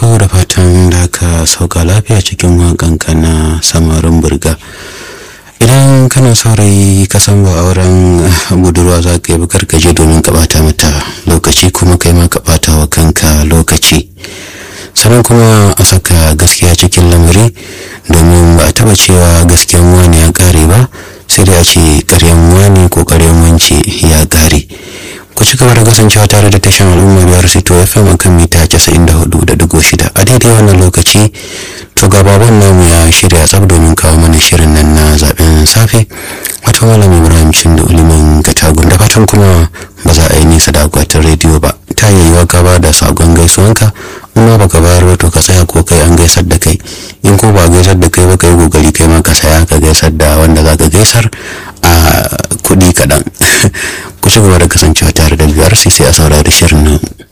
farko da fatan da ka sauka lafiya cikin waƙanka na samarin burga idan kana saurayi ka san ba auren budurwa za ka yi bukar ka je domin ka bata mata lokaci kuma kai ma ka bata wa kanka lokaci sannan kuma a saka gaskiya cikin lamari domin ba a taba cewa gaskiyan wani ya kare ba sai dai a ce karyan wani ko karyan wance ya kare ku ci gaba da kasancewa tare da tashan al'umma biyar sito fm akan mita 94.6 a daidai wannan lokaci to ga baban namu ya shirya tsab domin kawo mana shirin nan na zaben safe wato malam ibrahim shinda uliman katagun da fatan kuma ba za a yi nisa da akwatin rediyo ba ta yi wa gaba da sagon gaisuwanka in baka bayar ba to ka tsaya ko kai an gaisar da kai in ko ba gaisar da kai ba kai kokari kai ma ka saya ka gaisar da wanda za ka gaisar a kuɗi kaɗan ku ci gaba da kasancewa tare da biyar sai sai a saurari shirin nan